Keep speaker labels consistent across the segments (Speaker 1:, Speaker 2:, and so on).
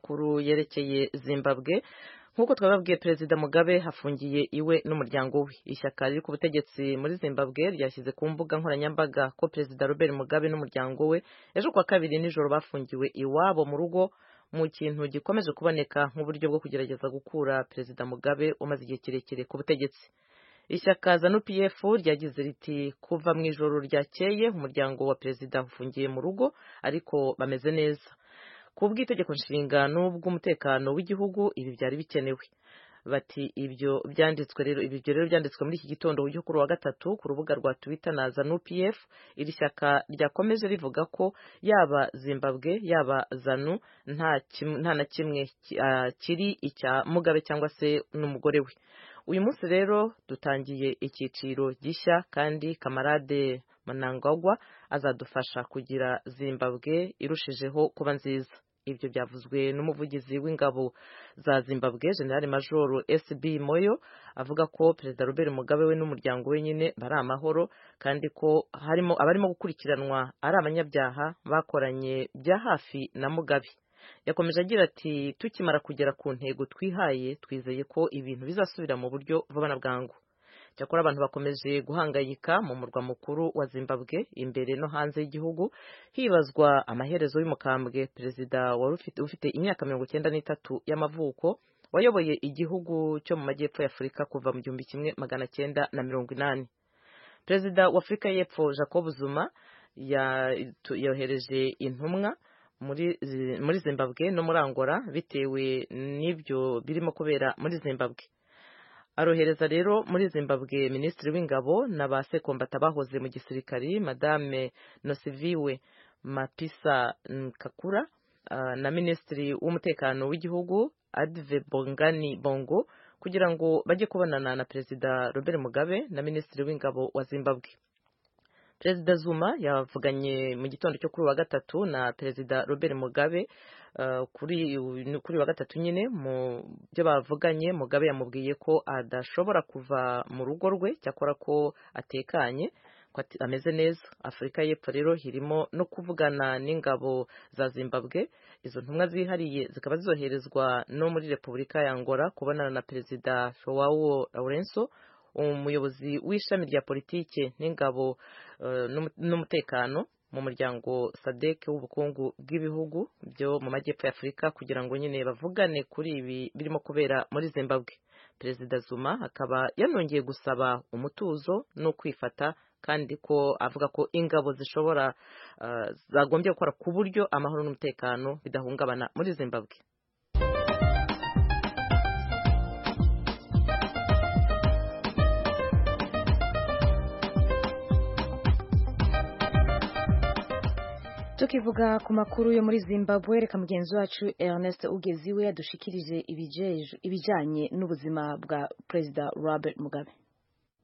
Speaker 1: makuru yerekeye zimbabwe nk'uko twababwiye perezida mugabe hafungiye iwe n'umuryango we ishyaka riri ku butegetsi muri zimbabwe ryashyize ku mbuga nkoranyambaga ko perezida robert mugabe n'umuryango we ejo kuwa kabiri nijoro bafungiwe iwabo mu rugo mu kintu gikomeje kuboneka nk'uburyo bwo kugerageza gukura perezida mugabe umaze igihe kirekire ku butegetsi ishyaka zanu pf ryagize riti kuva mu ijoro ryakeye umuryango wa perezida ufungiye mu rugo ariko bameze neza ku bw'itegeko nshinga n'ubw'umutekano w'igihugu ibi byari bikenewe bati ibyo byanditswe rero ibi rero byanditswe muri iki gitondo cyo kuri wa gatatu ku rubuga rwa twitter na zanu pf iri shyaka ryakomeje rivuga ko yaba zimbabwe yaba zanu nta na kimwe kiri icya mugabe cyangwa se n'umugore we uyu munsi rero dutangiye icyiciro gishya kandi kamarade manangagwa azadufasha kugira zimbabwe irushijeho kuba nziza ibyo byavuzwe n'umuvugizi w'ingabo za zimbabwe general major sb moyo avuga ko perezida robert mugabe we n'umuryango we nyine bari amahoro kandi ko harimo abarimo gukurikiranwa ari abanyabyaha bakoranye bya hafi na mugabe yakomeje agira ati tukimara kugera ku ntego twihaye twizeye ko ibintu bizasubira mu buryo vuba na bwangu cyakora abantu bakomeje guhangayika mu murwa mukuru wa zimbabwe imbere no hanze y'igihugu hibazwa amaherezo y'umukambwe perezida wari ufite imyaka mirongo icyenda n'itatu y'amavuko wayoboye igihugu cyo mu majyepfo y'afurika kuva mu gihumbi kimwe magana cyenda na mirongo inani perezida wa afurika y'epfo jacob zuma yohereje intumwa muri zimbabwe no muri angola bitewe n'ibyo birimo kubera muri zimbabwe arohereza rero muri zimbabwe minisitiri w'ingabo na ba sekombata bahoze mu gisirikari madame nosiviwe mapisa kakura na minisitiri w'umutekano w'igihugu adive bongani bongo kugira ngo bajye kubonana na perezida robert mugabe na minisitiri w'ingabo wa zimbabwe perezida zuma yavuganye mu gitondo cyo kuri wa gatatu na perezida robert mugabe kuri wa gatatu nyine mu byo bavuganye mugabe yamubwiye ko adashobora kuva mu rugo rwe cyakora ko atekanye ko ameze neza afurika y'epfo rero irimo no kuvugana n'ingabo za zimbabwe izo ntumwa zihariye zikaba zoherezwa no muri repubulika ya angola kubonana na perezida joao laurenso umuyobozi w'ishami rya politiki n'ingabo n'umutekano mu muryango sadek w'ubukungu bw'ibihugu byo mu majyepfo y'afurika kugira ngo nyine bavugane kuri ibi birimo kubera muri zimbabwe perezida zuma akaba yanongeye gusaba umutuzo no kwifata kandi ko avuga ko ingabo zishobora zagombye gukora ku buryo amahoro n'umutekano bidahungabana muri zimbabwe
Speaker 2: tukivuga ku makuru yo muri zimbabwe reka mugenzi wacu ernest ugeziwe yadushikirije ibijyanye n'ubuzima bwa perezida robert mugabe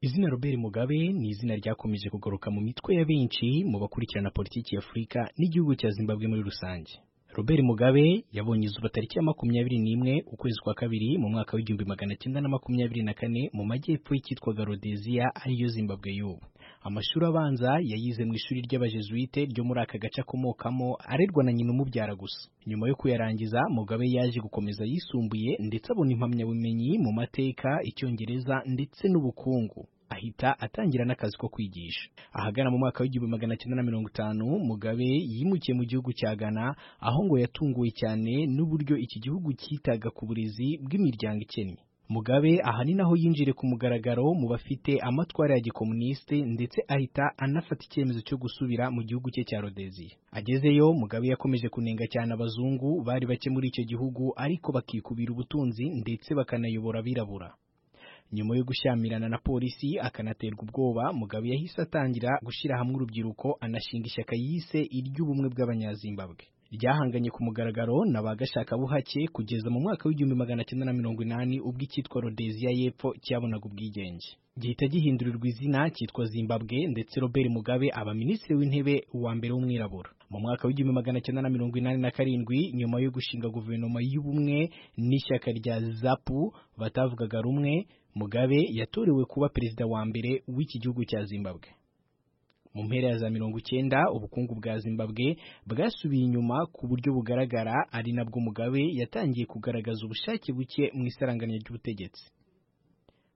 Speaker 3: izina robert mugabe ni izina ryakomeje kugaruka mu mitwe ya benshi mu bakurikirana politiki ya afurika n'igihugu cya zimbabwe muri rusange robert mugabe yabonye izuba tariki ya makumyabiri n'imwe ukwezi kwa kabiri mu mwaka w'igihumbi magana cyenda na makumyabiri na kane mu majyepfo y'icyitwaga rodeziya ariyo zimbabwe y'ubu amashuri abanza yayize mu ishuri ry'abajezuite ryo muri aka gace akomokamo arerwa na nyina umubyara gusa nyuma yo kuyarangiza mugabe yaje gukomeza yisumbuye ndetse abona impamyabumenyi mu mateka icyongereza ndetse n'ubukungu ahita atangira n'akazi ko kwigisha ahagana mu mwaka w'igihumbi magana cyenda na mirongo itanu mugabe yimukiye mu gihugu cya ghana aho ngo yatunguwe cyane n'uburyo iki gihugu cyitaga ku burezi bw'imiryango ikennye mugabe ahanini aho yinjire ku mugaragaro mu bafite amatwara ya gikomunisite ndetse ahita anafata icyemezo cyo gusubira mu gihugu cye cya rodeziya agezeyo mugabe yakomeje kunenga cyane abazungu bari bake muri icyo gihugu ariko bakikubira ubutunzi ndetse bakanayobora abirabura nyuma yo gushyamirana na polisi akanaterwa ubwoba mugabe yahise atangira gushyira hamwe urubyiruko anashinga ishyaka yise iry'ubumwe bw'abanyazimbabwe ryahanganye ku mugaragaro na ba gashakabuhake kugeza mu mwaka w'igihumbi magana cyenda na mirongo inani ubwo icyitwa rodeziya y'epfo cyabonaga ubwigenge gihita gihindurirwa izina cyitwa zimbabwe ndetse robert mugabe aba minisitiri w'intebe wa mbere w'umwirabura mu mwaka w'igihumbi magana cyenda na mirongo inani na karindwi nyuma yo gushinga guverinoma y'ubumwe n'ishyaka rya zapu batavugaga rumwe mugabe yatorewe kuba perezida wa mbere w'iki gihugu cya zimbabwe mu mpera ya za mirongo icyenda ubukungu bwa zimbabwe bwasubiye inyuma ku buryo bugaragara ari nabwo mugabe yatangiye kugaragaza ubushake buke mu isaranganya ry'ubutegetsi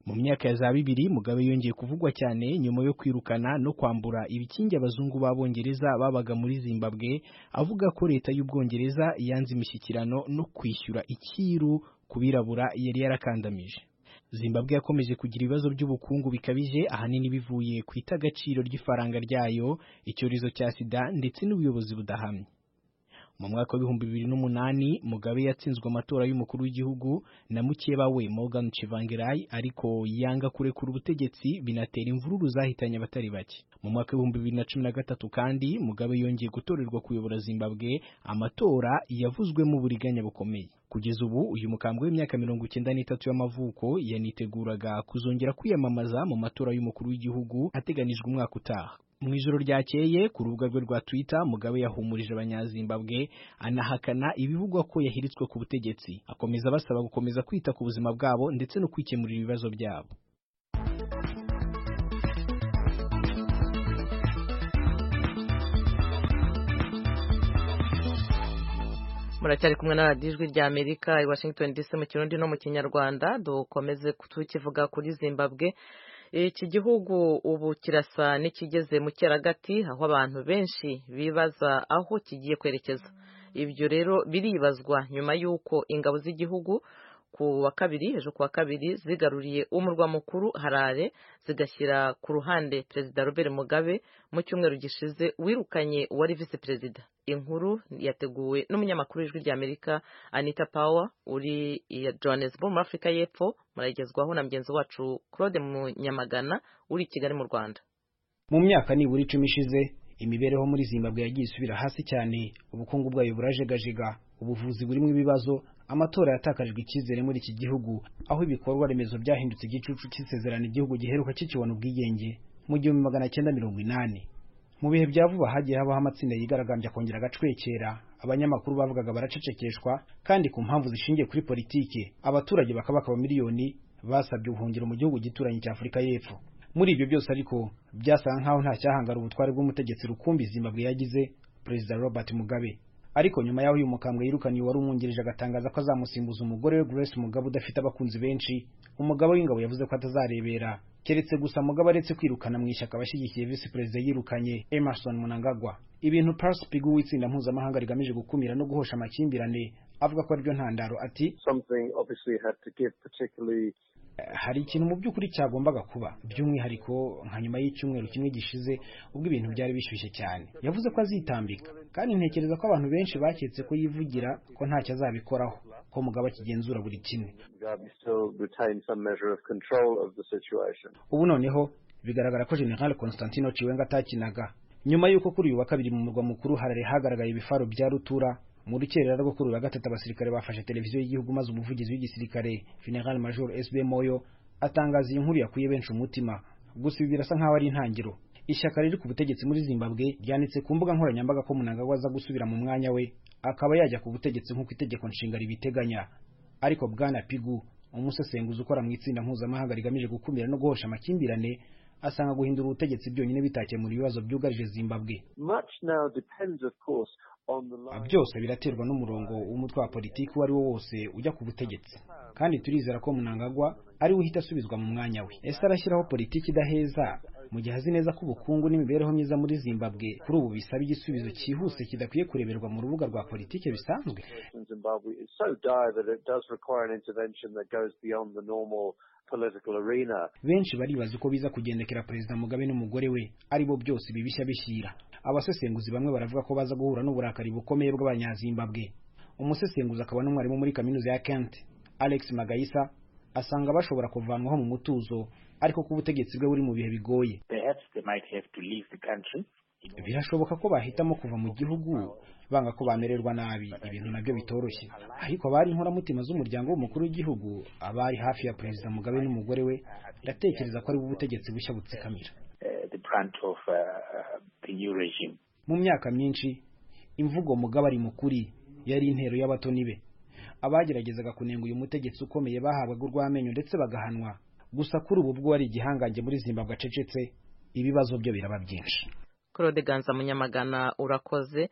Speaker 3: mu myaka ya za bibiri mugabe yongeye kuvugwa cyane nyuma yo kwirukana no kwambura ibikingi abazungu b'abongereza babaga muri zimbabwe avuga ko leta y'ubwongereza yanze imishyikirano no kwishyura icyiru ku birabura yari yarakandamije zimbabwe yakomeje kugira ibibazo by'ubukungu bikabije ahanini bivuye ku itagaciro ry'ifaranga ryayo icyorezo cya sida ndetse n'ubuyobozi budahamye mu mwaka w'ibihumbi bibiri n'umunani mugabe yatsinzwe amatora y'umukuru w'igihugu na mukeba we morgan chivangirai ariko yanga kurekura ubutegetsi binatera imvururu zahitanye abatari bake mu mwaka w'ibihumbi bibiri na cumi na gatatu kandi mugabe yongeye gutorerwa kuyobora zimbabwe amatora yavuzwemo uburiganya bukomeye kugeza ubu uyu mukambwe w'imyaka mirongo icyenda n'itatu y'amavuko yaniteguraga kuzongera kwiyamamaza mu matora y'umukuru w'igihugu ateganijwe umwaka utaha mu ijoro ryakeye ku rubuga rwe rwa twitter mugabe yahumurije abanyazimbabwe anahakana ibivugwa ko yahiritswe ku butegetsi akomeza abasaba gukomeza kwita ku buzima bwabo ndetse no kwikemurira ibibazo byabo
Speaker 1: muracyari kumwe na radiyo ijwi rya amerika i washington dc mu kirundi no mu kinyarwanda dukomeze tukivuga kuri zimbabwe iki gihugu ubu kirasa n'ikigeze mu cyeragati aho abantu benshi bibaza aho kigiye kwerekeza ibyo rero biribazwa nyuma y'uko ingabo z'igihugu ku wa kabiri ejo ku wa kabiri zigaruriye umurwa mukuru harare zigashyira ku ruhande perezida robert mugabe mu cyumweru gishize wirukanye uwari visi perezida inkuru yateguwe n'umunyamakuru w'ijwi rya amerika anita power uri iya johannesburg muri afurika y'epfo muragezwaho na mugenzi wacu claude munyamagana uri i kigali mu rwanda
Speaker 3: mu myaka nibura icumi ishize imibereho muri zimbabwe yagiye isubira hasi cyane ubukungu bwayo burajegajega ubuvuzi burimo ibibazo amatora yatakajwe icyizere muri iki gihugu aho ibikorwa remezo byahindutse igicucu cy'isezerano igihugu giheruka kikibona ubwigenge mu gihumbi magana cyenda mirongo inani mu bihe bya vuba hagiye habaho amatsinda yigaragambya kongera agacwekera abanyamakuru bavugaga baracecekeshwa kandi ku mpamvu zishingiye kuri politiki abaturage bakabaka miliyoni basabye ubuhungiro mu gihugu gituranye cya afurika y'epfo muri ibyo byose ariko byasaga nk'aho nta cyahangara ubutware bw'umutegetsi rukumbi zimbabwe yagize perezida robert mugabe ariko nyuma y'aho uyu mukambwe yirukaniye wari umwungirije agatangaza ko azamusimbuza umugore we grace mugabe udafite abakunzi benshi umugabo w'ingabo yavuze ko atazarebera keretse gusa mugabe aretse kwirukana mu ishyaka abashyigikiye visi perezida yirukanye emerson munangagwa ibintu paris pigu w'itsinda mpuzamahanga rigamije gukumira no guhosha amakimbirane avuga ko aribyo ntandaro ati hari ikintu mu by'ukuri cyagombaga kuba by'umwihariko nka nyuma y'icyumweru kimwe gishize ubwo ibintu byari bishyushye cyane yavuze ko azitambika kandi ntekereza ko abantu benshi baketse ko yivugira ko ntacyo azabikoraho ko mugabo akigenzura buri kimwe ubu noneho bigaragara ko general constantino ciwenga atakinaga nyuma y'uko kuri uyu wa kabiri mu murwa mukuru harare hagaragaye ibifaro bya rutura mu rukerera rwo kuri uyu gatatu abasirikare bafashe televiziyo y'igihugu maze umuvugizi w'igisirikare General Major SB Moyo atangaza iyi nkuru yakuye benshi umutima gusa ibi birasa nk'aho ari intangiriro ishyaka riri ku butegetsi muri Zimbabwe ryanitse ku mbuga nkoranyambaga ko Mnangagwa aza gusubira mu mwanya we akaba yajya ku butegetsi nk'uko itegeko nshinga ribiteganya ariko Bwana Pigu umusesenguzi ukora mu itsinda mpuzamahanga rigamije gukumira no guhosha amakimbirane asanga guhindura ubutegetsi byonyine bitakemura ibibazo byugarije Zimbabwe byose biraterwa n'umurongo w'umutwe wa politiki uwo ari wo wose ujya ku butegetsi kandi turizera ko munangagwa ari we uhita asubizwa mu mwanya we ese arashyiraho politiki idaheza mu gihe azi neza ko ubukungu n'imibereho myiza muri zimbabwe kuri ubu bisaba igisubizo cyihuse kidakwiye kureberwa mu rubuga rwa politiki bisanzwe benshi baribaza uko biza kugendekera perezida mugabe n'umugore we aribo byose bibishya bishyira abasesenguzi bamwe baravuga ko baza guhura n'uburakari bukomeye bw'abanyazimbabwe umusesenguzi akaba n'umwarimu muri kaminuza ya kent alex magayisa asanga bashobora kuvanwaho mu mutuzo ariko ko ubutegetsi bwe buri mu bihe bigoye birashoboka ko bahitamo kuva mu gihugu banga ko bamererwa nabi ibintu nabyo bitoroshye ariko abari inkoramutima z'umuryango w'umukuru w'igihugu abari hafi ya perezida mugabe n'umugore we ndatekereza ko ari ubutegetsi bushya butsikamira mu myaka myinshi imvugo mugabe ari mukuri yari intero y'abatoni be abageragezaga kunenga uyu mutegetsi ukomeye bahabwaga urw'amenyo ndetse bagahanwa gusa kuri ubu bwo ari igihangange muri zimbabwe acecetse ibibazo byo biraba byinshi
Speaker 1: claude ganza munyamagana urakoze